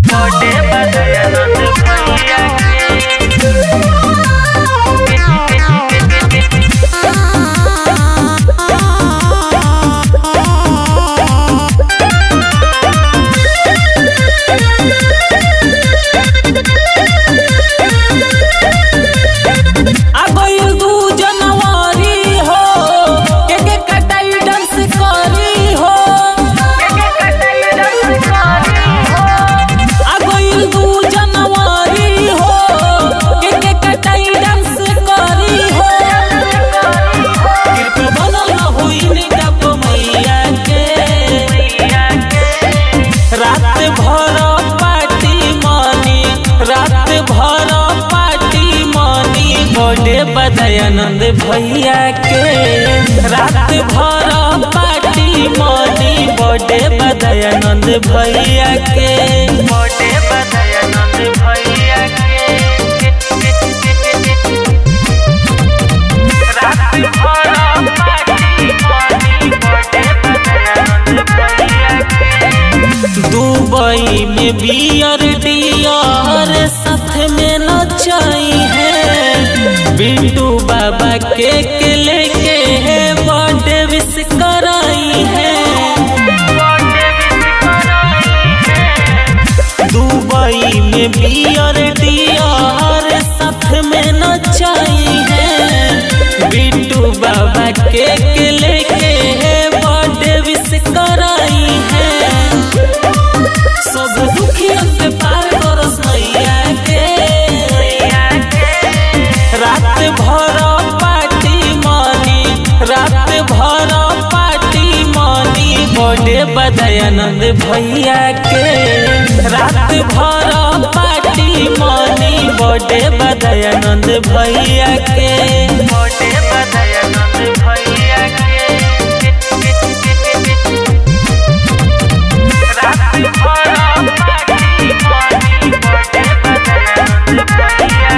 छोटे बदयानंद भैया आगोइल दू जनवरी हो के के कटाई डांस करी हो आगोइल दू जनवरी हो के के कटाई डांस करी हो कृपा बनल होई निगप मैया के रात भर पार्टी मनी रात भर पार्टी मनी बर्थडे बदयानंद भैया के रात भर पार्टी मनी बर्थडे बदयानंद भैया के छोटे बदयानंद भैया रात भर पार्टी मनी छोटे बदयानंद भैया दुबई में बियर डियर साथ में नचाई है बिट्टू बाबा केक लेके है बर्थडे विश कराई है दुबई में बियर डियर साथ में नचाई है बिट्टू बाबा केक लेके है बर्थडे विश कराई है सब दुखिया के पार करस मैया के रात भर पार्टी मनी रात भर पार्टी मनी बर्थडे बदयानंद भैया के रात भर पार्टी मनी बर्थडे बदयानंद भैया के छोटे बदयानंद भैया रात भर पार्टी मनी छोटे बदयानंद भैया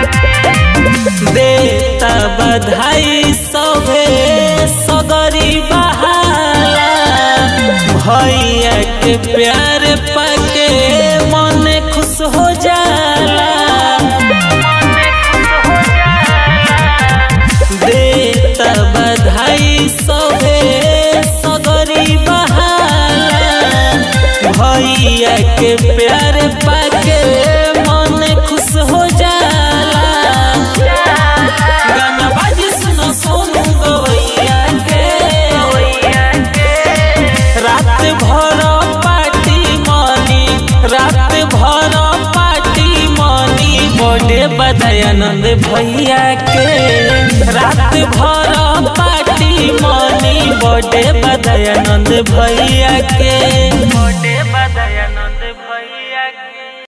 देता बधाई सभे सगरी बहाला भैया के प्यार पाके मन खुश हो जाला देता बधाई सभे सगरी बहाला भैया के प्यार पाके मन खुश हो जाला गाना बाजी सुनो सोनू गवैया के रात भर पार्टी मनी रात भर पार्टी मनी बर्थडे बदयानंद भैया के रात भर पार्टी मनी बर्थडे बदयानंद भैया के छोटे बदयानंद